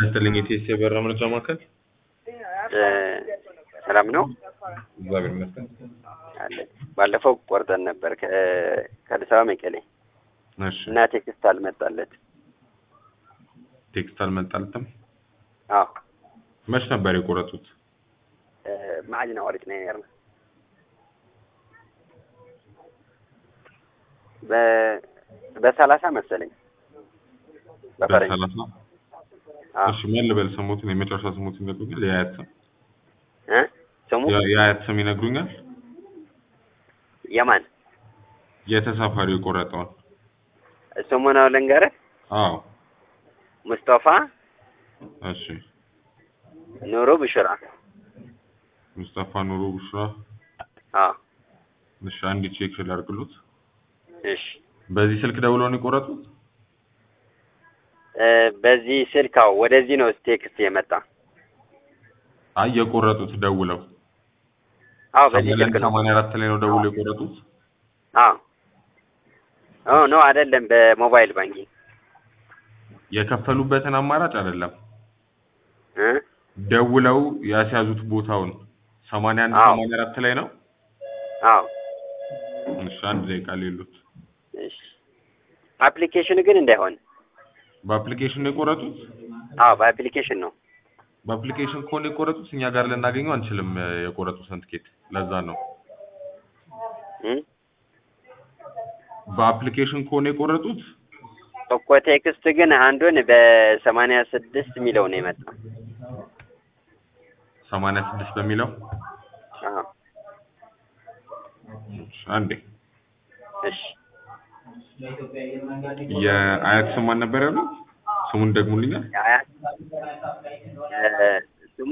ይስጥልኝ የቴስ የበራ ምርጫ ማዕከል ሰላም ነው እግዚአብሔር ይመስገን። አለ ባለፈው ቆርጠን ነበር ከ- ከአዲስ አበባ መቀሌ እሺ እና ቴክስት አልመጣለት ቴክስት አልመጣልትም። አዎ መች ነበር የቆረጡት? ማዕድና ወርቅ ነው ያርነ በ- በሰላሳ መሰለኝ በፈረንጅ በሰላሳ አዎ እሺ ማን ልበል ስሙትን የመጨረሻ ስሙትን ይነግሩኛል? የአያት ስም እ ስሙ የ- የአያት ስም ይነግሩኛል? የማን የተሳፋሪው የቆረጠውን ስሙ ነው ልንገርህ አዎ ሙስጠፋ እሺ ኑሩ ብሽራ ሙስጠፋ ኑሩ ቡሽራ አዎ እሺ አንድ ቼክ ላድርግሎት እሺ በዚህ ስልክ ደውለው ነው የቆረጡት እ በዚህ ስልክ አዎ ወደዚህ ነው ቴክስት የመጣ አይ የቆረጡት ደውለው አዎ በዚህ ስልክ ነው ሰማንያ አራት ላይ ነው ደውለው የቆረጡት አዎ ኦ ኖ አይደለም በሞባይል ባንኪንግ የከፈሉበትን አማራጭ አይደለም እ ደውለው ያስያዙት ቦታውን ሰማንያ አንድ አዎ። ሰማንያ አራት ላይ ነው አዎ እሺ አንድ ደቂቃ ሌሉት እሺ አፕሊኬሽኑ ግን እንዳይሆን በአፕሊኬሽን ነው የቆረጡት አዎ በአፕሊኬሽን ነው በአፕሊኬሽን ከሆነ የቆረጡት እኛ ጋር ልናገኘው አንችልም እ፣ የቆረጡትን ትኬት ለዛ ነው እ በአፕሊኬሽን ከሆነ የቆረጡት እኮ ቴክስት ግን አንዱን በሰማንያ ስድስት የሚለው ነው የመጣ ሰማንያ ስድስት በሚለው አዎ እሺ፣ አንዴ እሺ የአያት ስም ማን ነበር ያሉት ስሙን ደግሙልኛል የአያት እ ስሙ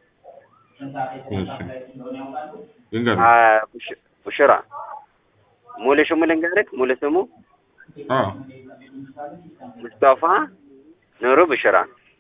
እሺ ይንገሩ አ ቡሽ- ቡሽራ ሙሉ ስሙ ልንገርህ ሙሉ ስሙ አዎ ሙስጠፋ ኑሩ ብሽራ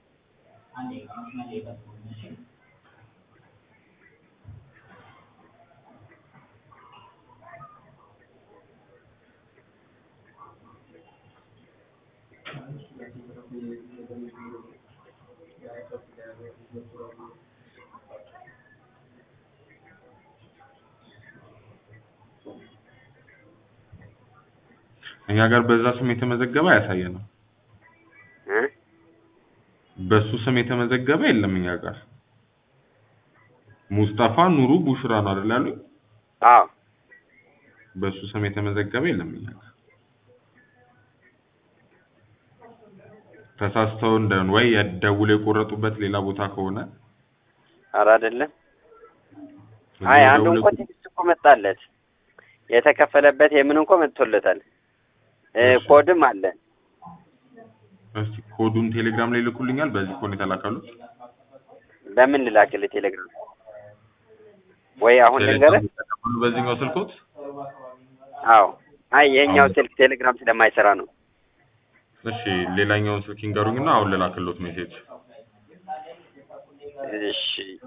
እኛ ጋር በዛ ስም የተመዘገበ አያሳየንም እ በሱ ስም የተመዘገበ የለም እኛ ጋር ሙስጠፋ ኑሩ ቡሽራ ነው አይደል ያሉኝ አዎ በሱ ስም የተመዘገበ የለም እኛ ጋር ተሳስተው እንደሆነ ወይ ደውለው የቆረጡበት ሌላ ቦታ ከሆነ ኧረ አይደለም አይ አንዱ ደውለው- እንኳ ቴክስት እኮ መጣለት የተከፈለበት የምን እንኳ መጥቶለታል እ እሺ። ኮድም አለ እስቲ ኮዱን ቴሌግራም ላይ ልኩልኛል በዚህ ኮን የተላካሉት በምን ልላክልህ ቴሌግራም ወይ አሁን ልንገርህ ቴሌግራም በዚህኛው ስልኮት አዎ አይ የኛው አሁን- ስልክ ቴሌግራም ስለማይሰራ ነው እሺ ሌላኛውን ስልክ ይንገሩኝና አሁን ልላክሎት ሜሴጅ እሺ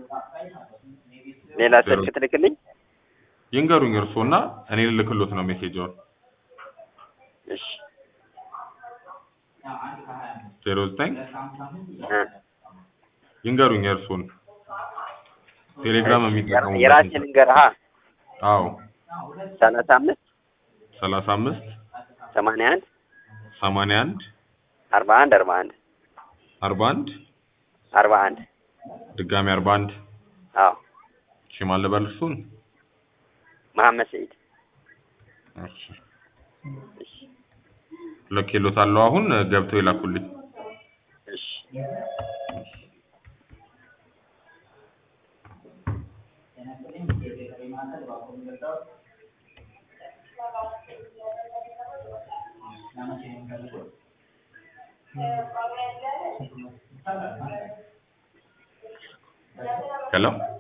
ሌላ ስልክ ትልክልኝ ይንገሩኝ እርስዎና እኔ ልልክሎት ነው ሜሴጅውን እሺ ዜሮ ዘጠኝ እ ይንገሩኝ እርስዎን ቴሌግራም የሚጠቀሙበት የራሴ ልንገርህ አ አዎ ሰላሳ አምስት ሰላሳ አምስት ሰማንያ አንድ ሰማንያ አንድ አርባ አንድ አርባ አንድ አርባ አንድ አርባ አንድ ድጋሚ አርባ አንድ አዎ እሺ ማን ልበል እርሱን መሐመድ ሰኢድ እሺ ልኬሎታለሁ አሁን ገብተው ይላኩልኝ እሺ ሄሎ